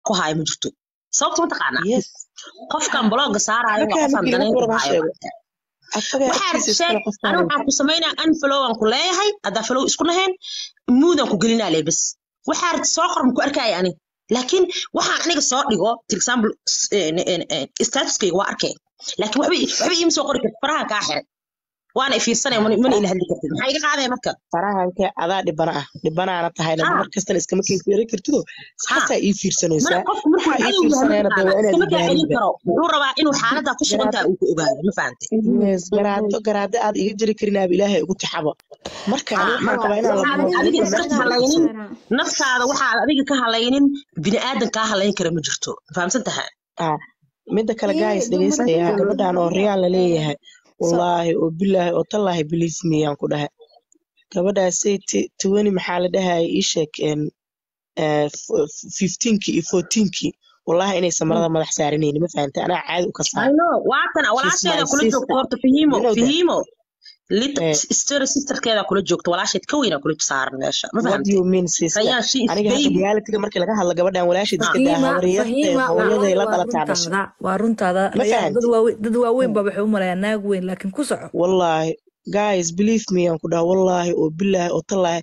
ku haayo ma jirto sababta ma taqaanaa yes qofkan blogga saaraayo waa markaa qofaan markii laga danayn ku warama haayo sheego asaga waxaa agtiisa sheeg iskale qofkaan ani waxaan ku samaynaa unfollow aan ku leeyahay haddaa follow isku nahayn muudaan ku gelinaa lee bas waxaa rabta soo qor ku arkaya ani laakiin waxaan aniga soo dhigo for example s- een, een, een, statuskayga waa arkay laakiin waxba ii- waxba iima soo qori kartid faraha kaa xiran waana ifiirsanaya mana mana ila hadli kartid maxaa iga qaadaya marka farahanka adaa dhibana ah dhibanaana tahayna ha mar kastana iskama keenfiiri kartido ha saasaa ii mana fiirsanaysaa qofku markuu waxaa ii cadow yahay fiirsanayana dee mataqaanaa waa inaad iskama kaa celin igaarinba karo wuxuu rabaa inuu xaaladaa ku sugan garaado tahay uu ku ogaado ma fahantay yes garaado garaado aad iga jiri karin aab ilaahay ugu tixaba marka ani ha waxaan marka qabaa inaan la waxaadan adiga buuxiyo iska naftiisa halaynin naftaada waxaad adiga ka halaynin bini aadan kaa halayn kara ma jirto fahamsan tahay ah midda kale guys dumarka dhegeystayaa gabadhan oo riyaan la leeyahay so wallaahi oo bilaahi oo tallaahi believe me aan ku dhahay gabadhaasay twenty maxaa la dhahaya ii sheeg een, eh, f- fifteenki iyo fourteenki wallaahi inay samarada madax saaranayni ma fahantay anaa caadi u ka I saar know waatan she's my walaasheeda kula joogto sister horta fahimo you know that fahimo lit eh, story sisterkeeda kula joogto walaasheed ka weyna kula saaran meesha ma what do fahamtay you mean sister rayaan she is aniga hadda baby realityga markii laga hadlo gabadhan walaasheed ha iska daa fahiima habaryartee fahiima hooyaday wallaahi la waa dhalataa dhashay runtaada waa runtaada ma rayaan dad fahanti waaweyn dad waaweyn baa waxay u maleeyaan naag weyn laakiin ku soco wallaahi guys believe me aan ku dhaha wallaahi oo bilaahi oo tallaahi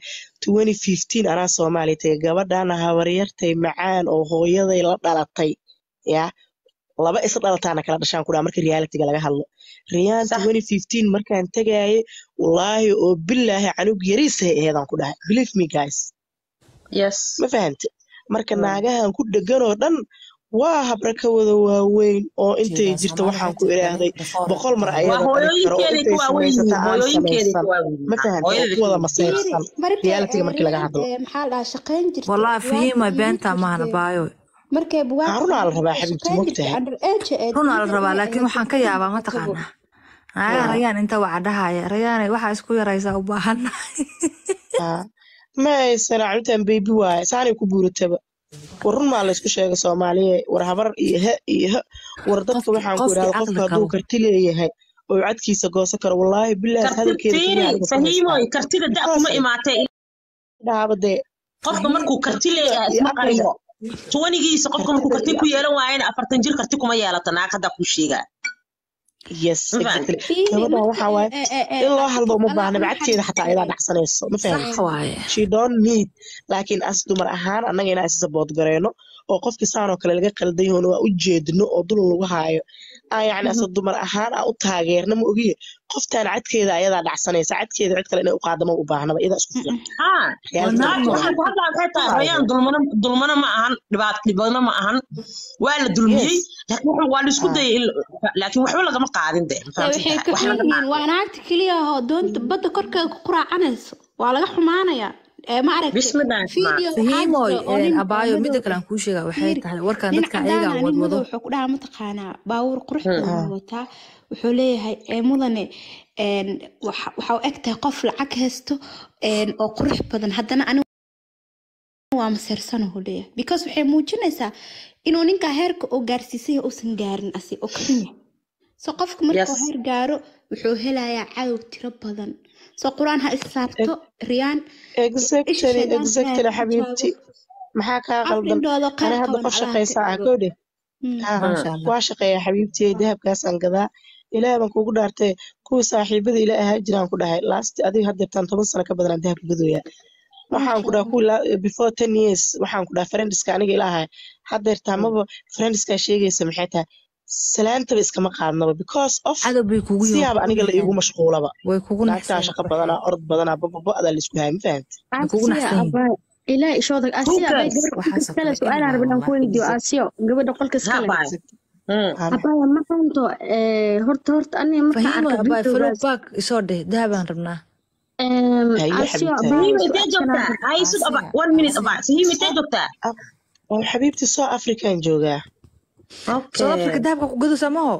2015 anaa soomaaliya tagay gabadhana habaryartay macaan oo hooyaday la dhalatay ya laba is dhalataana kala dhashaan ku dhaha marka realityga laga hadlo riyaan sax 2015 markaan tagayay wallaahi oo bilaahi canug yariisay aheedaan ku dhahay believe me guys yes ma fahante marka Mm. naagahan ku dhegan oo dhan waa habra ka wada waaweyn oo intay jeedaa jirta Soomaali waxaan waxay ku jirtaa idhaahday before boqol mar waa ayada dhali karo oo hooyooyinkeeday intay ku waaweyn yihiin samaysata aan hooyooyinkeeday samaysan ku waaweyn ma yihiin fahante oo hooyada ku wada ka masayrsan marka realitiga markii laga riyaan hadlo maxaa la dhahaa shaqayn jirtay wallaahi buwaagta fahiima iibin beenta maahana jirtay baayo markay buwaagta haarunaa la iibin rabaa jirtay xabiibti shaqayn jirtay mogtahay under age ee runaa la diida rabaa iyo laakiin waxaan ka yaabaa ehelkiisa mataqaanaa qabo naagaha haa rayaan inta waxa dhahaya rayaanay waxaa isku yaraysaa u baahannahay haa ma haysan cabitaan beebi waaye saanay ku buurataba war run maa laysku sheegay soomaaliye war habar iyo he iyo he war dadka qofki waxaan ku qofkii idhahda qofka caqli hadduu qabo karti leeyahay oo cadkiisa goosan karo wallaahi bilaas karti hadalkeeda keliya fiiri aniga ku fahiimoy haystaa kartida da because kuma imaatee dhaaba dee qofka markuu karti kartida leeyahay iyo isma caqliga qariyo tuwanigiisa qofka markuu kartida karti iyo ku yeelan waayana afartan jir karti kuma yeelato naag haddaa kuu sheegaa yes ma fahamtay exactly fiiri gabadhan marka waxaa waaye ee ee ee in loo hadlo uma adaa baahna waxaa bacadkeeda xataa ayadaa dhacsanayso ma sax fahamti waaye she don't need laakiin as dumar ahaan annaga inaan is support gareyno oo qofkii saanoo kale laga qaldan yahoona waa u jeedno oo dulun lagu haayo aa yacni asa dumar ahaan aan u taageerna ma ogiye qoftaan cadkeeda ayadaa dhacsanaysa cadkeeda cid kale inay u qaadama u baahnaba iyadaa isku filan haa reality waa markii naag laga waxaan hadlo ku hadlaa waxay tahay rayaan dulmana dulmana ma ahan dhibaat dhibana ma ahan waa la dulmiyey yes laakiin wuxuu- waa la isku haa dayay in la- laakiin waxba lagama qaadin de ma ee fahamsan waxay tahay ka wax xun laga yihiin waa naagta keliya oo doonta badda korkeeda ku quraacanayso waa laga xumaanayaa ee ma aragtay bismillah ma video waxaa fahiimoy jira oo nin oo abaayo madow midda kale aan kuu sheegaa waxay fiiri tahay warkan nin dadka cadaan ayagaa ah nin madow wadwado wuxuu ku dhahaa mataqaanaa baawur qurux Hmm. badan haa buu wataa wuxuu leeyahay ee mudane een waxa waxa u eg tahay qof lacag haysto een oo qurux badan haddana anigu waa maseersana uu leeyahay because waxay muujinaysaa inuu ninkaa heerka oo gaarsiisay uusan gaarin asi oo ka xun yahay so qofka markuu yes heer gaaro wuxuu helayaa cadow tiro badan so qur-aan ha is saarto riyaan isha exactly shaydaanka ha exactly ka xabiibti joogo maxaa kaa afar qaldan indhoodoo ani khayr hadda qaban qof allaha ka shaqaysa ah dhigo gowdhe Hmm. haa maasha allah waa shaqeeyaa xabiibtiyey dahabkaasaan gadaa ilaah baan kugu dhaartay kuwii saaxiibada ila ahaa jiraan ku dhahay last adiga haddeertaan toban sano ka badanaan dahabka gadooyaa waxaan maasha ku dhaha allah kuwii la- before ten years waxaan ku dhaha friendska aniga ila ahay haddeertaan maba friendskaa sheegaysa maxay tahay salaantaba iskama qaadnaba because of cadow bay kugu yihiin siyaaba kugu aniga la iigu naxeen mashquulaba way kugu naagtaa naxseen shaqo badanaa orod badanaa bababa-adaa laisku haaya ma fahamti way kugu Asiya naxsan yihiin abaa ilaa ishooda asiya abaa hookers gabadha qolka waxaasoo iskale kale su-aal aan anyhow rabin aan ku wallahi weydiiyo exact asiyo gabadha qolka haa iskale baay exact Hmm. haba abaya ma fahanto ee, horta horta aniga markaan fahiimoy arka abaayo follow videogaas back isoo dheh dahabaan rabnaa em, haye asiyo xabiibti haye abaayo fahima intee su-aashan aan joogtaa rab hay sug aba aasiya one minute aba aasiya fahima intee joogtaa Ah, oo xabiibti soo african joogaa south africa okay dahabka ku gadaysaa maho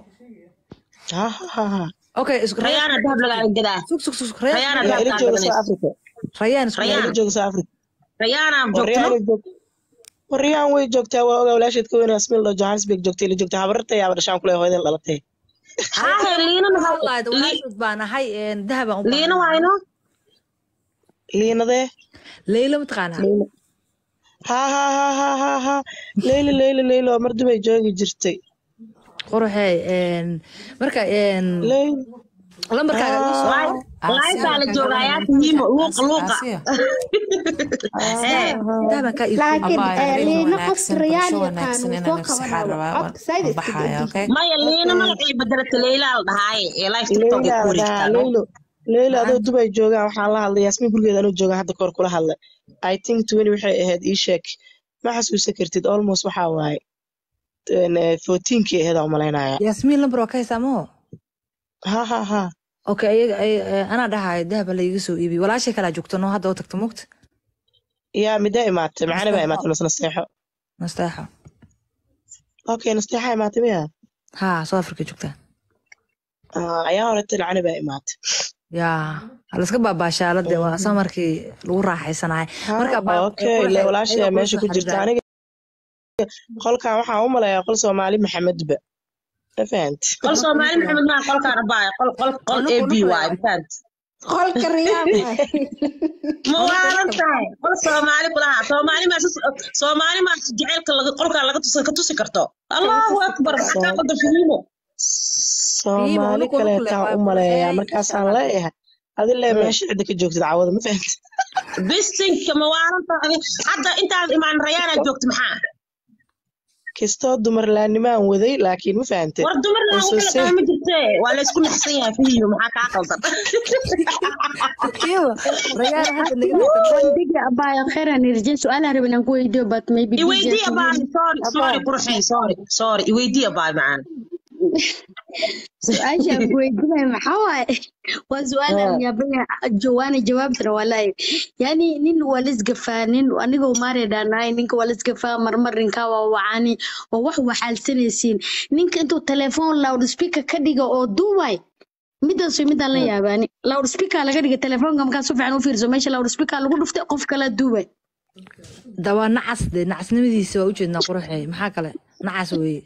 ha ha ha ha okay is rayaan rayaana dahab lagaaga gadaa sug sug sug rayaan rayaana yaa dahab ila kaa jooga soo gadanaysa africa rayaan isku yaa ila rayaan jooga soo africa rayaana wariyaan joogtano ila joog wariyaan way joogtaa waa ogaa walaasheed ka weyn asmil oo johannesburg joogtay ila joogtaa habarta yaaba dhashaan kule hooyadeen dhalatay haahe liinana waxaa ha- lahayd li- walaashood baan ahay dahabaan u liina baahannahay wayno liinadee leylo mataqaanaa liina ha ha ha ha ha ha leylo leylo leylo oo mar dubay joogi jirtay quruxey een, marka een, leylo lambarkaaga ii soo qor. laaytaa la joogayaa tiimo luuqa luuqa Ee, intaa baan kaa iibsay laakiin Abaayo, eh, habeen liina qof wanaagsan, riyaan bulsho yaqaan wanaagsan wuu inaan soo nafsaxaan qabanaa rabaa, codka said waan iska baxaya, deji okay? maya liina magacii bedelata leylaa la dhahaaye ee life tiktok ay leyla ku la dhahaa wareegtaan leylo leylo adoo dubay joogaan waxaan la hadlay yaasmiin gurigeeda anuu joogaan hadda kahor kula hadlay i think twenty waxay ahayd ii sheeg ma xasuusan kartid almost waxaa waaye fourteenkii ahayd aan umalaynaya yaasmiin lambar waa ka haysaa maho ha ha ha okay ayaga ay- ay- anaa dhahayo dahaba la iga soo iibiy walaashay kalaa joogto noo hadda oo tagto mugta yaa midda imaatay macani baa imaatay mas nasteexo nasteexo okay nasteexa imaatay miya haa south africa joogtaa Ah, ayaa horete lacani baa imaatay yaa halaska baabaashaalade waa samarkii lagu raaxaysanahay marka baa- okay quruxay, le walaashay ayaga meesha ku quruxda jirta xariiraa. aniga qolkan waxaan u malayaa qol soomaali maxamedba ma fahanti qol soomaali maxamed maa qolkaan rabaaye qol qol qol Nuku- a b nuku- waaye mafahanti qolka riyaan waay. ma waalan tahay qol soomaali kulaha soomaali maa soomaali maa jaceylka laga- qolkaan laga tusi ka tusi karto allahu akbar maxaa qaldan fahiimo soomaali nuku- nuku le kaleetaan waa u malayaa quruxey, markaasaan insha Allah. leeyahay adile meesha cidda ka joogtid cawada ma fahanti bisinka ma waalan tahay hadda intaad imaan rayaanaa joogta maxaa kastoo dumarlaanimaan waday laakiin ma fahante war dumar laa Soo wala sii- qaama jirte waa la isku naxsan yahay fahiimo maxaa kaa qaldan Iyo, Rayaan hadda naga dhigtay. Bandhigi abaayo khayran irjin su'aalaha rabin aan ku weydiiyo but maybe iweydii abaa sorry sorry qurxey sorry sorry iweydii abaa macaan su-aasha aan ku weydiinayo maxaa waaye waa su-aal aan yaabaya jawaana jawaabtana walaahi yani nin waa lisgafaa nin anigoo maare dhaanahay ninka waa lisgafaa marmar ninkaa waa wacani oo wax waxaalsanaysiin ninka intuu telefoon loud speaker ka dhiga oo duubay midaas way midaan la yaabaani loud speaker laga dhiga telefoonka markaa si fiican u fiirso meesha loud speaker lagu dhuftay qof kala duubay dawaa nacas de nacasnimadiisa waa ujeednaa quruxey maxaa kale nacas weeye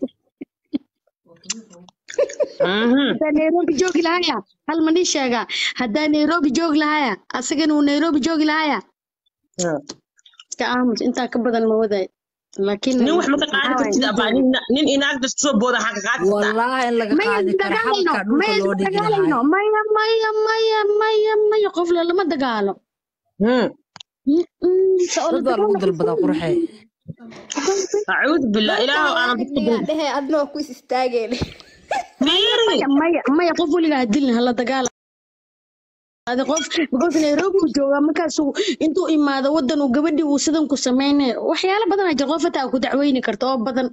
haddaa nairobi joogi lahaya hal ma nii sheegaa haddaa nairobi joogi lahaya asagana uu nairobi joogi lahaya iska aamus intaa ka badan ma waday laakiin nin wax ma ka qaadi kartid abaa nin nin inaagda soo booda waxaa ka qaadi kartaa wallaahi in laga maya qaadi karo dagaalayno xabadka dhulka maya loo dhigi dagaalayno lahaa maya maya maya maya maya qof le lama dagaalo Hmm. Mm-mm, se oo la dad baa lagu dagaalo dalbadaa quruxey acuudu billah ilaahu aanan dadku Yaa dul dhehe adna waa ku is istaageen fiiri maya maya maya qof weligaa hadilin hala dagaala adi qof because nairobi uu joogaa markaasuu intuu imaado wadan uu gabadhii uu sidan ku sameynayo waxyaalo badan aa jira qof hataa ku dacweyni karta oo badan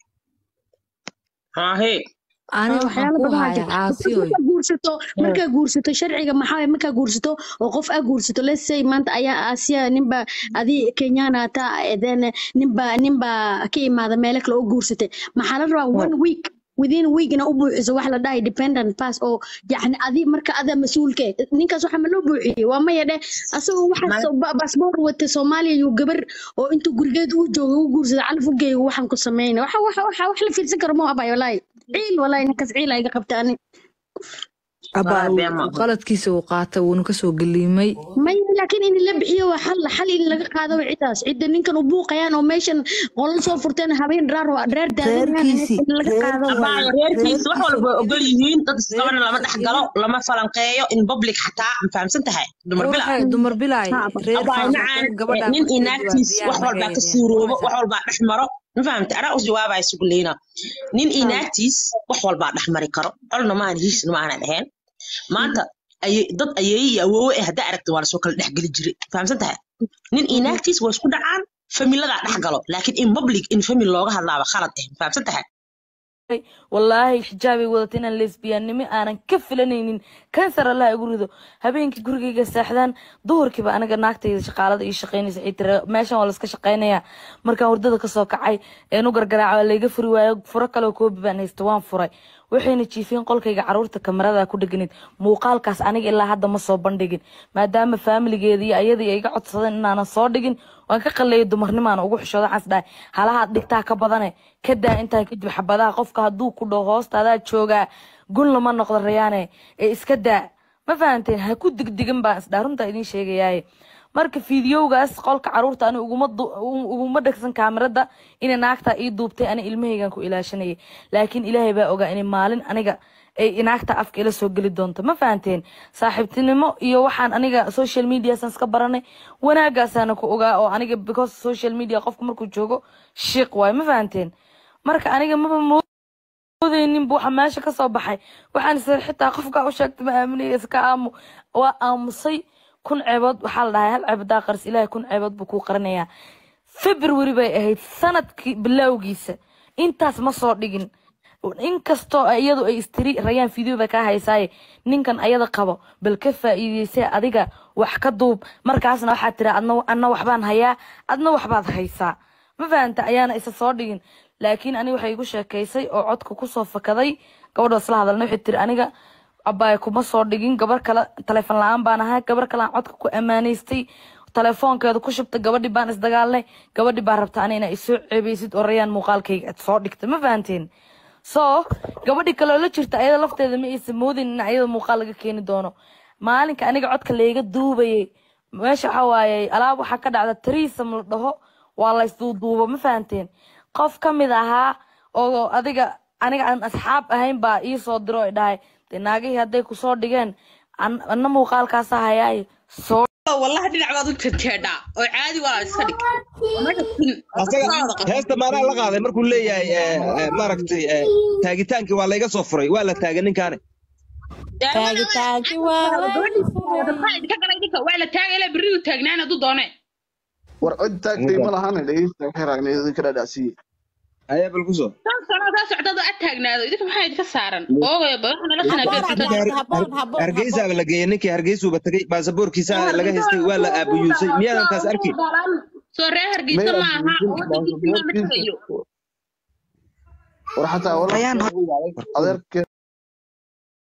haahe ani waxaan waxyaalo ku badan aa hayaa jira caasiyoy markaa guursato markaa guursato sharciga maxaa waye markaa guursato oo qof aa guursato let's say maanta ayaa aasiya ninba adi kenyana ata then ninba ninba ka imaada meelo kale oo guursatay maxaa la rabaa one week within week ina u buuxiso wax la dhahay dependent pass oo yacni adi marka ada mas-uulka eh, ninkaas waxa ma loo buuxiyey waa maya dheh asagoo waxaas basboor wata soomaaliya iyo gabar oo intuu gurigeed uu jooga u guursada calaf u geeyo waxaan ku sameynay waxa waxa waxa wax la fiirsan karo ma abay walaahi ciil walaahi ninkaas ciil aa iga qabta ani abaa Walahi been ma uu qaladkiisa uu qaatay wuuna kasoo geliimay maya laakiin in la bixiyo waa xal xal in laga qaado waa cidaas cidda ninkan u buuqayaan oo meeshan qolal soo furteen habeen raar waa reer daadanayaan Reerkiisii, in laga qaado waa abaayo reerkiisa wax walba way ogol yihiin dad isqabana lama dhex galo lama falanqeeyo in public xataa ma fahamsan tahay dumar bila quruxey dumar bilaay reer abaayo faafaqeen macaan gabadha nin inaagtiis wax walbaa ka suuroobo wax walbaa dhex maro ma fahamta anaa u jawaabaya suguleyna nin inaagtiis wax walbaa dhex mari karo colna maahan hiisna maahan dheheen maanta aye- dad ayeeye iyo awoowe eh haddaa aragta waa lasoo kala dhex geli jiray fahamsan tahay nin inaagtiis waa isku dhacaan familadaa dhex galo laakiin in public in family looga hadlaaba khalad eh ma fahamsan tahay wallaahi xijaabay wadata inaan lesbiyaannimo aanan ka filanaynin kansar allah igu rido habeenkii gurigayga seexdaan duhurkiiba aniga naagtayda shaqaalada ii shaqaynaysa ay tiri meeshan waa laska shaqaynayaa markaan hurdada kasoo kacay een u gargaraaca waa layga furi waayo furo kaleo koobi baan haysta waan furay waxayna jiifiyeen qolkayga caruurta kamarada ku dheganayd muuqaalkaas aniga ilaa hadda ma soo bandhigin maadaama faamiligeeda iyo ayadii ay iga codsadeen inaanan soo dhigin waan ka qalleeyay dumarnimaan ugu xishooda waxaas dhahay halahaad dhigtaa ka badane ka daa intaa kadib xabadaha qofka hadduu ku dhaho hoostaadaa joogaa gun lama noqdo rayaane ee iska daa ma fahanteen ha ku digdigin baan isdhaa runtaa idiin sheegayaaye marka fiidiyowgaas qolka caruurta ani uguma du- u- uguma dhegsan kaamirada inay naagtaa ii duubtay ani ilmahaygan ku ilaashanayay laakiin ilaahay baa ogaa inay maalin aniga ay naagta afka ila soo geli doonto ma fahanteen saaxiibtinimo iyo waxaan aniga social mediasan iska baranay wanaagaasaana ku ogaa oo aniga because social media qofku markuu joogo shiiq waayo ma fahanteen marka aniga maba moodaynin bu waxa meesha ka soo baxay waxaan isir xitaa qofkaa u sheegtay ma aaminaya iska aamu waa aamusay kun ceebood waxaa la dhahay hal ceeb hadaa qaris ilaahay kun ceebood buu kuu qarinayaa february bay ahayd sanadkii bilowgiisa intaas ma soo dhigin inkastoo ay iyadu ay istiri rayaan fideoda kaa haysaaye ninkan ayada qabo bal ka faa'iideysee adiga wax ka duub markaasna waxaad tiri adna adna waxbaan hayaa adna waxbaad haysaa ma fahanta ayaana isa soo dhigin laakiin ani waxay igu sheekaysay oo codka kusoo fakaday gabadha isla hadalna waxay tiri aniga abaay kuma soo dhigin gabar kale taleefon la-aan baan ahaa gabar kale aan codka ku ammaanaystay telefoonkeeda ku shubtay gabadhi baan isdagaalnay gabadhi baa rabta ani inaa isoo ceebeysid oo rayaan muuqaalkayga aad soo dhigtay ma fahanteen so gabadhi kaloo la jirta ayada lafteeda ma aysan moodin in ayada muuqaal laga keeni doono maalinka aniga codka layga duubayay meesha waxaa waaye alaab waxaa ka dhacda tariisam la dhaho waa laysduuduubo ma fahanteen qof ka mid ahaa oo adiga aniga aan asxaab ahayn baa ii soo diro ay dhahay dee naagihii hadday kusoo dhigeen an- anna muuqaalkaasa hayaaye soo wallahi dhinac baad u jeedjeedhaa oo caadi waa iska dhig asaga heesta maanaa la qaaday markuu leeyahay eh, eh, maaragtay eh, taagitaankii waa layga soo furay waa la taagay ninkaane taagitaanki waa idinka galay ninka waa la taagay ilaa berridu taagnaan hadduu doone war cod taagtay ma lahan dhegeysta waxay raagna idinka dhadhacsiye ayaa bal kusoo shan sano kaa socdada ad taagnaado idinka maxaa idinka saaran oogaya ba waxa nala sanaa haboon haboon hargeysaaba la geeyey ninkii hargeysuuba tagay baasaboorkiisa laga haystay waa la aabuyuusay miyaadan taas arki soo reer hargeysa ma aha wadankiisa ma ma tagayo war xataa Ayaan- adeerke